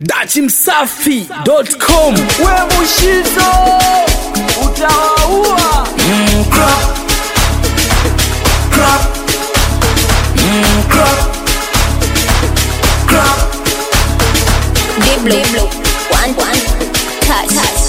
dachimsafi.com we mushizo utawaua Diblo, one, one, touch, touch.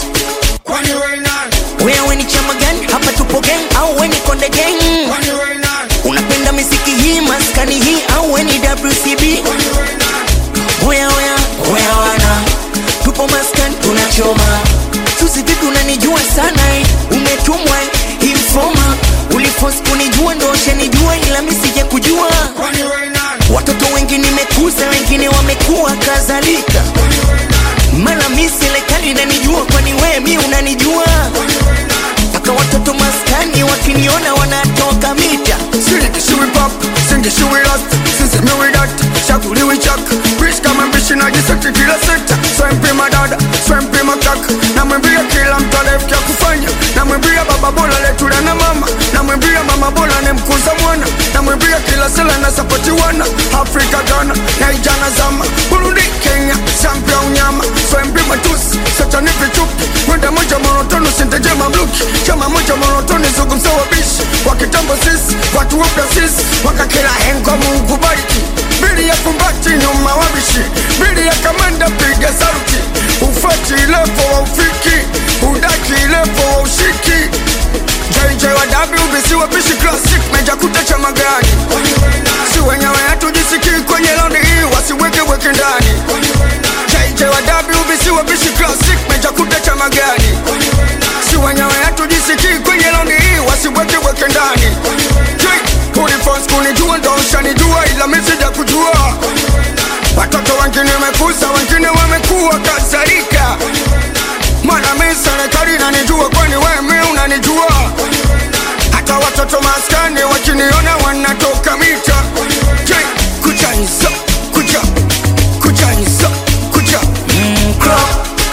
wewe ni chama gani hapa tupo gang au we ni konde gang unapenda miziki hii maskani hii au we ni wcb oya oya oya wana tupo maskani tunachoma susi vipi unanijua sana eh? umetumwa eh? informa ulifos kunijua ndo ushanijua ila misije kujua watoto wengi nimekuza wengine wamekuwa kadhalika mara mi serikali inanijua kwani wewe mi unanijua mpaka watoto maskani wakiniona wanatoka mita Siliki shiwi pop, singi shiwi last Sisi miwi dat, shakuliwi chak Rich kama mbishi na jisakti kila sekta Swempi madada, swempi makak Na mwimbia kila mtu alefkia kufanya Na mwimbia baba bola letula na mama Na mwimbia mama bola ne mkuza mwana Na mwimbia kila sela na sapoti wana Afrika Ghana, na ijana zama Burundi, Kenya, Zambia unyama Swempi matusi, satani vichupi Mwenda moja monotoni sinteje mamluki Chama moja monotoni zungumza wabishi Wakitambo sisi, watu wapya sisi Wakakila hengo mungu bariki Bili ya kumbati nyuma wabishi Bili ya kamanda piga sauti Ufati lepo wa ufiki Udaki lepo wa ushiki JJ wa WBC wabishi classic Meja kutecha magari Si wenyewe hatujisikii kwenye laundi hii Wasiweke weke ndani JJ wa WBC wabishi classic Meja kutecha magari Si wenyewe hatujisikii kwenye laundi hii Wasiweke weke ndani Ulifos kunijua ndo ushanijua ila misija kujua Watoto wengine wamekuza wengine wamekuwa kadhalika Mana mi serikali nanijua kwani wewe mi unanijua Hata watoto maskani wakiniona wanatoka mita Je, kucha hizo kucha kucha hizo kucha mm, crop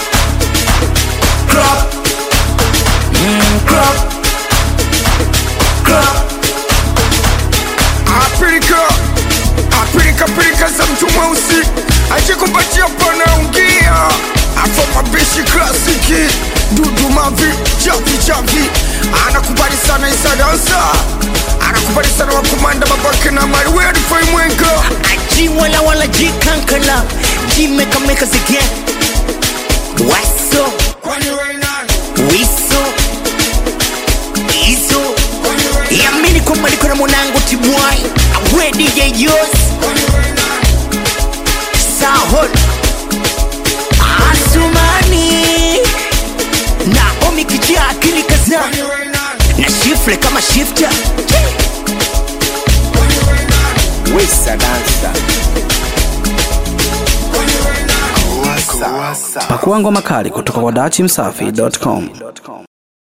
crop mm, crop crop Afrika Afrika Afrika za mtu mweusi ajikupatia panaungia afo mabishi klasiki dudu mavi chavi chavi anakubali sana isadansa anakubali sana wakumanda babake na mariwedifai mwenga aji wala wala ji kankala ji meka meka zige waso wiso iso yamini kwamba niko na mwanangu tibwai awe dj yos sahol asumani na omi kijia akili kaza na shifle kama shifta wesa dansa pakua ngoma kali kutoka kwa dachimsafi.com